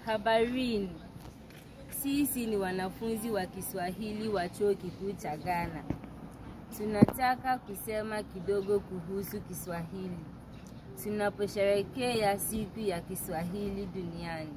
Habarini, sisi ni wanafunzi wa Kiswahili wa chuo kikuu cha Ghana. Tunataka kusema kidogo kuhusu Kiswahili tunaposherehekea siku ya Kiswahili duniani.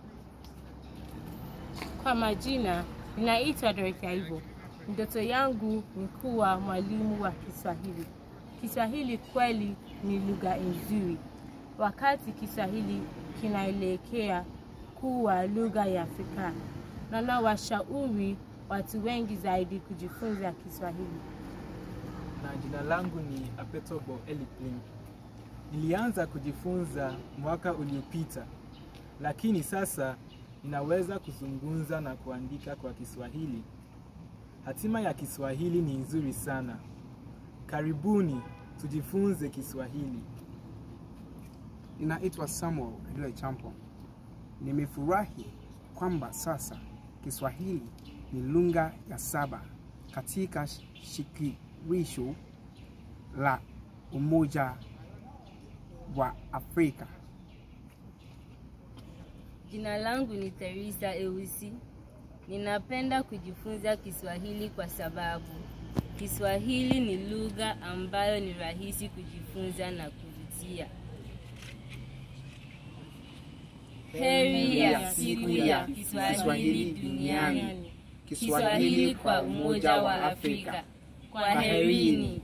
Kwa majina, ninaitwa Dorothy Aibo. Ndoto yangu ni kuwa mwalimu wa Kiswahili. Kiswahili kweli ni lugha nzuri. Wakati Kiswahili kinaelekea kuwa lugha ya Afrika, na nawashauri watu wengi zaidi kujifunza Kiswahili. na jina langu ni Apetobo Eliplin. Nilianza kujifunza mwaka uliopita, lakini sasa ninaweza kuzungumza na kuandika kwa Kiswahili. Hatima ya Kiswahili ni nzuri sana. Karibuni tujifunze Kiswahili. Ninaitwa Samuel Edule Champo. Nimefurahi kwamba sasa Kiswahili ni lugha ya saba katika shirikisho la Umoja wa Afrika. Jina langu ni Teresa Eusi. Ninapenda kujifunza Kiswahili kwa sababu Kiswahili ni lugha ambayo ni rahisi kujifunza na kuvutia. Heri ya siku ya Kiswahili duniani. Kiswahili kwa Umoja wa Afrika. Kwaherini.